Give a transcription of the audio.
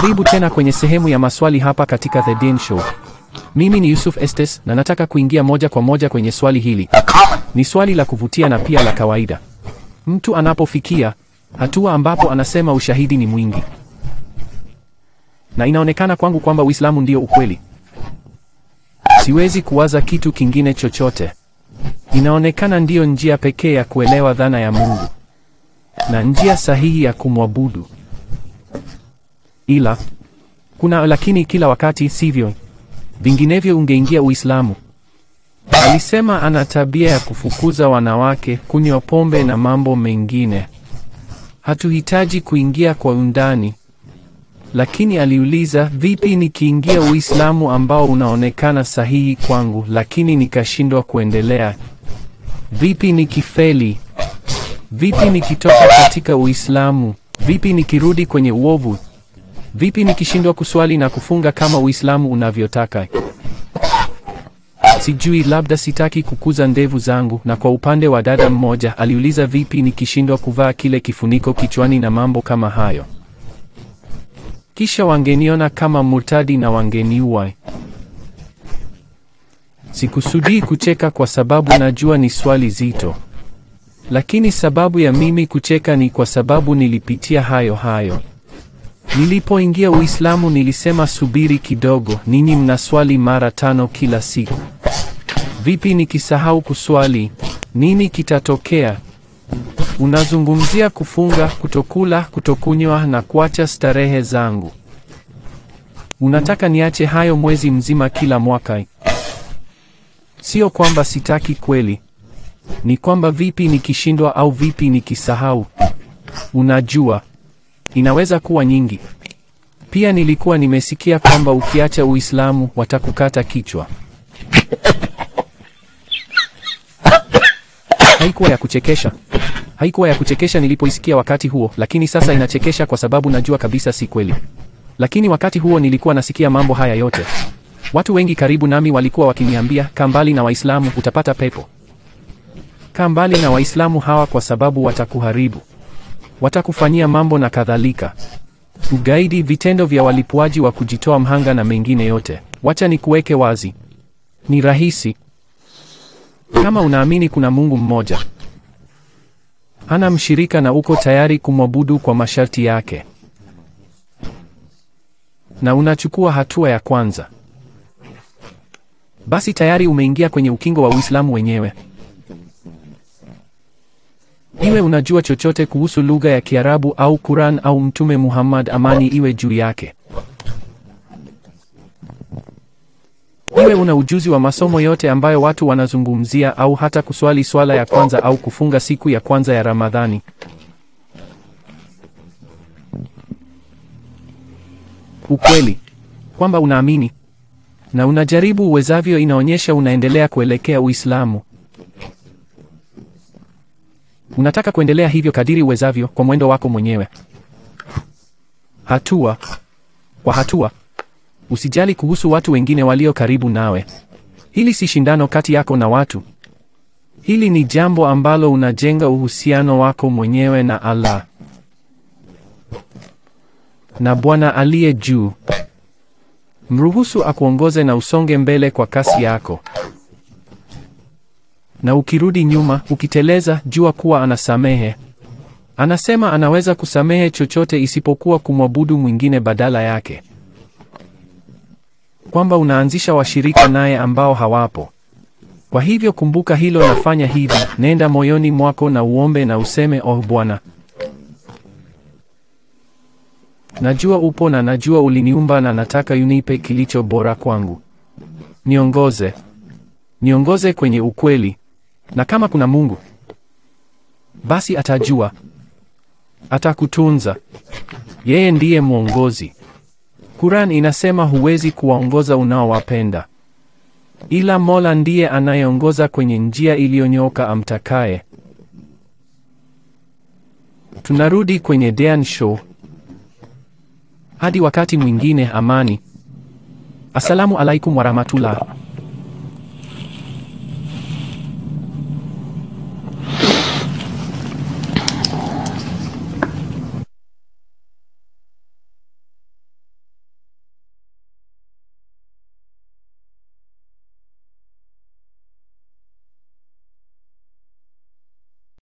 Karibu tena kwenye sehemu ya maswali hapa katika The Dane Show. Mimi ni Yusuf Estes na nataka kuingia moja kwa moja kwenye swali hili. Ni swali la kuvutia na pia la kawaida. Mtu anapofikia hatua ambapo anasema ushahidi ni mwingi, na inaonekana kwangu kwamba Uislamu ndio ukweli, siwezi kuwaza kitu kingine chochote. Inaonekana ndiyo njia pekee ya kuelewa dhana ya Mungu na njia sahihi ya kumwabudu. Ila kuna lakini kila wakati, sivyo? Vinginevyo ungeingia Uislamu. Alisema ana tabia ya kufukuza wanawake, kunywa pombe na mambo mengine. Hatuhitaji kuingia kwa undani, lakini aliuliza, vipi nikiingia Uislamu ambao unaonekana sahihi kwangu, lakini nikashindwa kuendelea? Vipi nikifeli? Vipi nikitoka katika Uislamu? Vipi nikirudi kwenye uovu? Vipi nikishindwa kuswali na kufunga kama Uislamu unavyotaka? Sijui, labda sitaki kukuza ndevu zangu. Na kwa upande wa dada mmoja aliuliza, vipi nikishindwa kuvaa kile kifuniko kichwani na mambo kama hayo? Kisha wangeniona kama murtadi na wangeniua. Sikusudii kucheka kwa sababu najua ni swali zito, lakini sababu ya mimi kucheka ni kwa sababu nilipitia hayo hayo. Nilipoingia Uislamu nilisema, subiri kidogo, ninyi mnaswali mara tano kila siku. Vipi nikisahau kuswali? Nini kitatokea? Unazungumzia kufunga, kutokula, kutokunywa na kuacha starehe zangu. Unataka niache hayo mwezi mzima kila mwaka? Sio kwamba sitaki kweli, ni kwamba vipi nikishindwa au vipi nikisahau? Unajua, inaweza kuwa nyingi. Pia nilikuwa nimesikia kwamba ukiacha Uislamu watakukata kichwa. Haikuwa ya kuchekesha, haikuwa ya kuchekesha nilipoisikia wakati huo, lakini sasa inachekesha kwa sababu najua kabisa si kweli. Lakini wakati huo nilikuwa nasikia mambo haya yote. Watu wengi karibu nami walikuwa wakiniambia, kaa mbali na Waislamu, utapata pepo. Kaa mbali na Waislamu hawa kwa sababu watakuharibu, watakufanyia mambo na kadhalika, ugaidi, vitendo vya walipuaji wa kujitoa mhanga na mengine yote. Wacha nikuweke wazi, ni rahisi kama unaamini kuna Mungu mmoja, hana mshirika na uko tayari kumwabudu kwa masharti yake, na unachukua hatua ya kwanza, basi tayari umeingia kwenye ukingo wa Uislamu wenyewe. Iwe unajua chochote kuhusu lugha ya Kiarabu au Quran au Mtume Muhammad, amani iwe juu yake. Iwe una ujuzi wa masomo yote ambayo watu wanazungumzia au hata kuswali swala ya kwanza au kufunga siku ya kwanza ya Ramadhani. Ukweli kwamba unaamini na unajaribu uwezavyo inaonyesha unaendelea kuelekea Uislamu. Unataka kuendelea hivyo kadiri uwezavyo kwa mwendo wako mwenyewe, hatua kwa hatua. Usijali kuhusu watu wengine walio karibu nawe. Hili si shindano kati yako na watu. Hili ni jambo ambalo unajenga uhusiano wako mwenyewe na Allah na Bwana aliye juu. Mruhusu akuongoze na usonge mbele kwa kasi yako, na ukirudi nyuma, ukiteleza, jua kuwa anasamehe. Anasema anaweza kusamehe chochote isipokuwa kumwabudu mwingine badala yake, kwamba unaanzisha washirika naye ambao hawapo. Kwa hivyo kumbuka hilo, nafanya hivi. Nenda moyoni mwako na uombe na useme, oh Bwana, najua upo na najua uliniumba na nataka unipe kilicho bora kwangu. Niongoze, niongoze kwenye ukweli, na kama kuna Mungu basi atajua, atakutunza. Yeye ndiye mwongozi. Quran inasema huwezi kuwaongoza unaowapenda, ila Mola ndiye anayeongoza kwenye njia iliyonyooka amtakaye. Tunarudi kwenye Dean Show. Hadi wakati mwingine, amani. Assalamu alaikum warahmatullah.